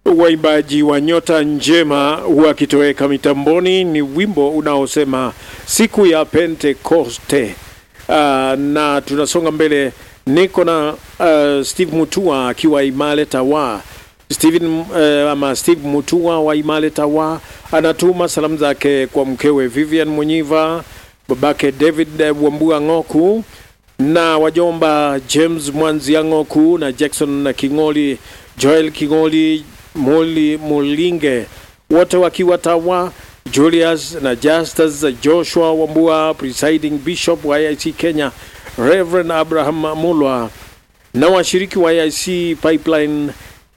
waimbaji wa Nyota Njema wakitoweka mitamboni. Ni wimbo unaosema siku ya Pentekoste. Uh, na tunasonga mbele, niko na uh, Steve Mutua akiwa Imale Tawa. Steven uh, ama Steve Mutua wa Imale Tawa anatuma salamu zake kwa mkewe Vivian Munyiva, babake David Wambua Ng'oku na wajomba James Mwanzia Ng'oku na Jackson na King'oli, Joel King'oli, Moli Mulinge, wote wakiwa Tawa, Julius na Justus Joshua Wambua, presiding bishop wa IIC Kenya, Reverend Abraham Mulwa na washiriki wa IIC Pipeline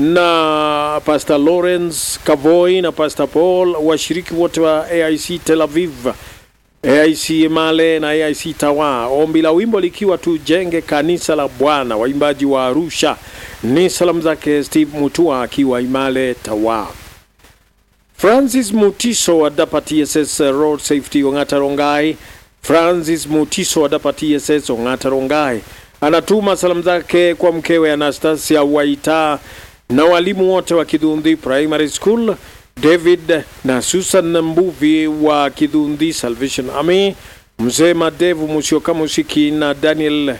na Pastor Lawrence Kavoy na Pastor Paul, washiriki wote wa AIC Tel Aviv, AIC Male na AIC Tawa. Ombi la wimbo likiwa tujenge kanisa la Bwana. Waimbaji wa Arusha ni salamu zake Steve Mutua akiwa Imale Tawa. Francis Mutiso wa Dapa TSS Road Safety Ongata Rongai. Francis Mutiso wa Dapa TSS Ongata Rongai anatuma salamu zake kwa mkewe Anastasia Waita na walimu wote wa Kidhundi Primary School, David na Susan Mbuvi wa Kidhundi Salvation Army, mzee Madevu Musioka Musiki na Daniel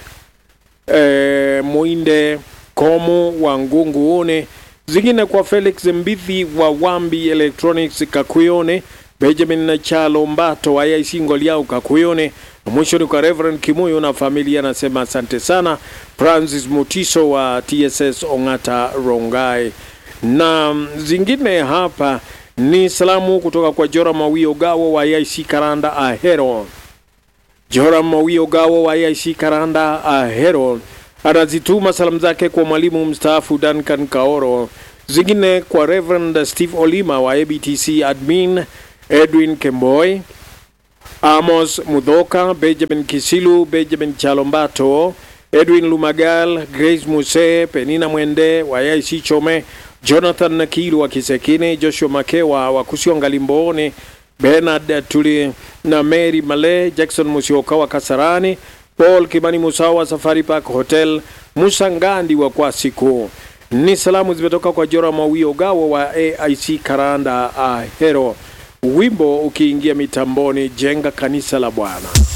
eh, Muinde Komu wa Ngunguone, zingine kwa Felix Mbithi wa Wambi Electronics Kakuyone, Benjamin na Chalo Mbato wa IC Ngoliau Kakuyone, na mwisho ni kwa Reverend Kimuyo na familia, anasema asante sana. Francis Mutiso wa TSS Ongata Rongai, na zingine hapa ni salamu kutoka kwa Joram Mawio Gawo wa IC Karanda Ahero. Joram Mawio Gawo wa IC Karanda Ahero anazituma salamu zake kwa mwalimu mstaafu Duncan Kaoro, zingine kwa Reverend Steve Olima wa ABTC admin, Edwin Kemboy, Amos Mudhoka, Benjamin Kisilu, Benjamin Chalombato, Edwin Lumagal, Grace Muse, Penina Mwende wa IC Chome, Jonathan Nakilu wa Kisekine, Joshua Makewa wa Kusionga Limboone, Bernard Tuli na Mary Male, Jackson Musioka wa Kasarani, Paul Kimani Musawa wa Safari Park Hotel, Musa Ngandi wa Kwasiku. Ni salamu zimetoka kwa Jora Mawio Gawo wa AIC Karanda Ahero. Wimbo ukiingia mitamboni, jenga kanisa la Bwana.